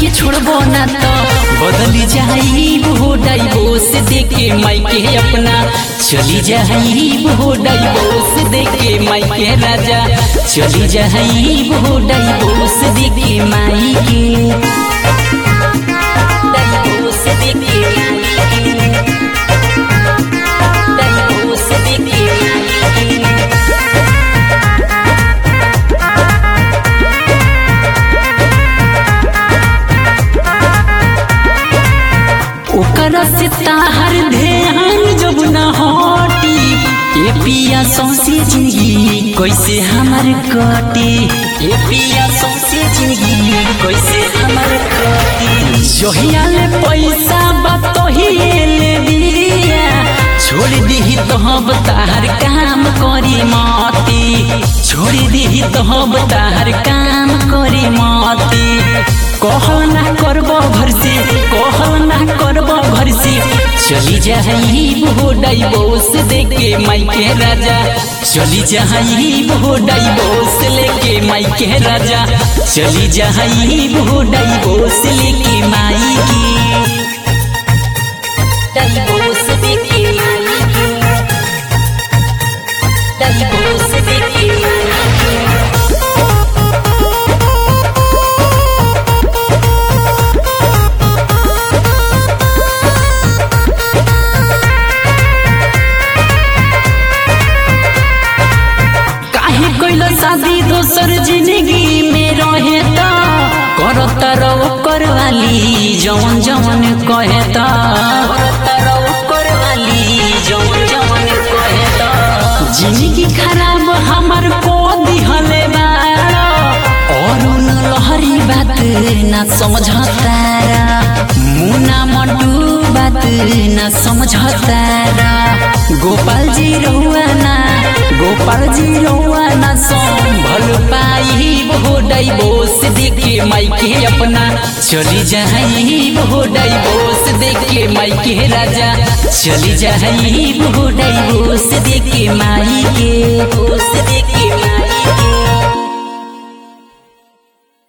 के छोड़बो ना तो बदली जाई हो डाइवोर्स देके मायके अपना चली जाई हो डाइवोर्स देके मायके राजा चली जाई हो डाइवोर्स देके मायके डाइवोर्स देके मायके डाइवोर्स देके मायके ओकरा से ताहर ध्यान जब न हटी ए पिया सौसे जिंदगी कैसे हमर कटी ए पिया सौसे जिंदगी कैसे हमर कटी जहिया ले पैसा बतोहिए ले बिरिया छोड़ दीही तो हम ताहर काम करी माती छोड़ दीही तो हम ताहर काम करी माती कहल ना करबो घर से कहल ना करबो घर से चली जाई वो डाइवोर्स देके मायके राजा चली जाई वो डाइवोर्स लेके मायके राजा चली जाई वो डाइवोर्स लेके मायके डाइवोर्स देके मायके डाइवोर्स देके मायके काहे कोइल शादी दोसर जिंदगी में रहे त करत रहो करवाली जवन जवन कहे त करत रहो करवाली जवन जवन कहे त जिंदगी खराब हमर को दिहले बाड़ा और उन लहरी बात ना समझतारा मुना मंटू बात ना समझतारा गोपाल जी रहुआ ना गोपाल जी रहुआ ना संभल पाई वो डाइवोर्स देखे मायके अपना चली जाई वो डाइवोर्स देखे मायके राजा चली जाई वो डाइवोर्स देखे मायके दोस्त देखे मायके